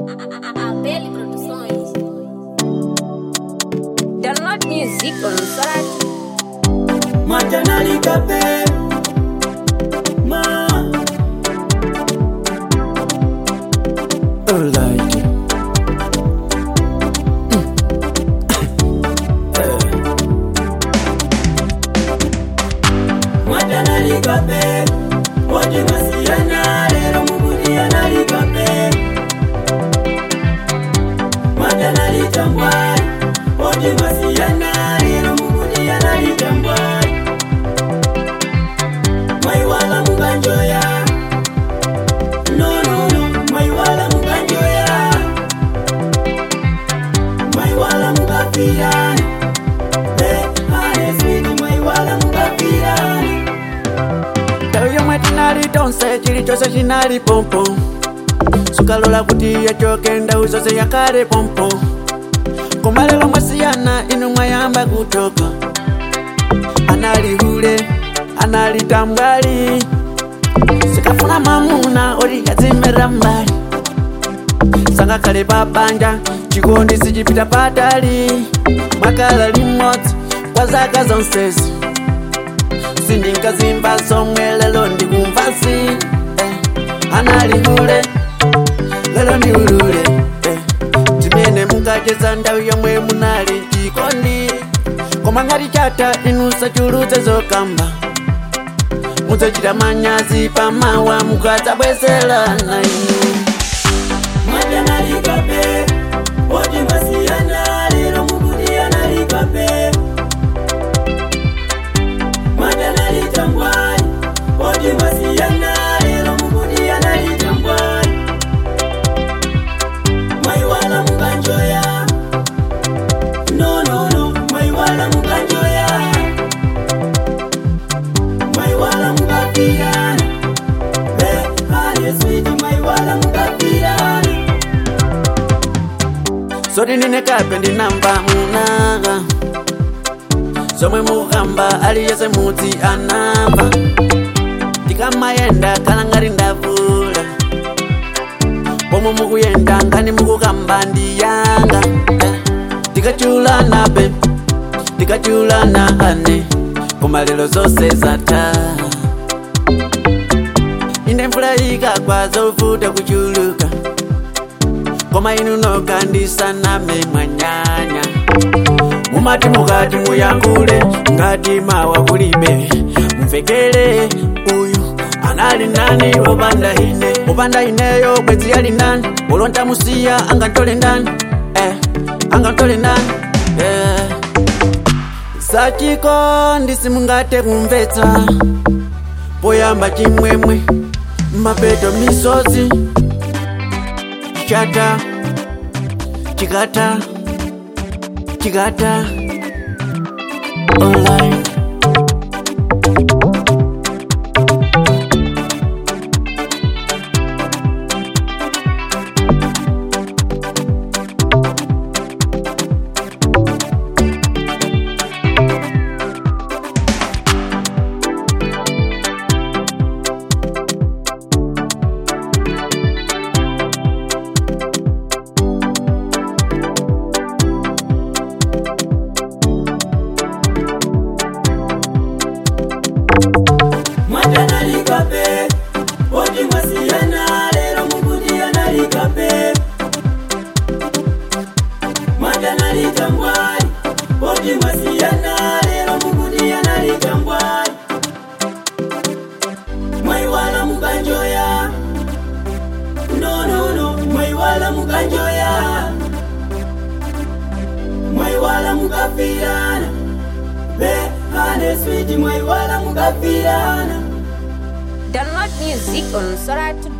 Abel Produções. Download music on Sorati. Matanalikape Ma Alright Matanalikape Wote masiyana lero mukudia nalikape Matanalitambwa Wote masiyana lero mukudia nalitambwa Maiwala mukanjoya No no no Maiwala mukanjoya Maiwala mukafirana Eh, hane switi Maiwala mukafirana Tayo yomwe tinali tonse chilichonse chinali pompo sukalola kuti yachoke ndau zonse yakale pompo koma lero mwasiyana inu mwayamba kutoka anali hule anali tambwali sikafuna mamuna oti kadzimera mbali sangakhale pabanja chikondi sichipita patali mwakala limodzi kwa zaka zonsezi sindingazimba somwe lelo ndikumvasi eh, anali hule lelo ndi ulule eh, timene mukacheza ndawu yomwe munali chikondi koma ngati chata inu sachulutse zokamba mudzachita manyazi pamawa mukadzabwezelana inu Matanalikape Wote masiyana lero mukudia nalikape Matanalitambwani Wote masiyana lero mukudia nalitambwani Maiwala mukanjoya No no no Maiwala mukanjoya Maiwala mukafirana Eh, hane switi Maiwala mukafirana soti ndine kape ndinamva munanga zomwe mukamba aliyese mudzi anamva ndikamayenda kala ngati ndavula pomwe mukuyenda ngani mukukamba ndiyanga eh. ndikachulana be ndikachulana ane koma lero zonse zatha ine mvula ikagwa zovuta kuchuluka koma inu nokandisaname mwanyanya mumati mukati muyankhule ngati mawa kulibe mvekere uyu anali nani opanda ine opanda ineyo bwezi ali nani olonta musiya angantole ndani eh, angantole ndani eh. sachikondi simungate kumvetsa poyamba chimwemwe mapeto misozi chata chikata chikata online Matanalikape Wote masiyana lero mukudia nalikape Matanalitambwani Wote masiyana lero mukudia nalitambwani Maiwala mukanjoya No no no Maiwala mukanjoya Maiwala mukafirana Be hane switi Maiwala mukafirana Download music on Sorati.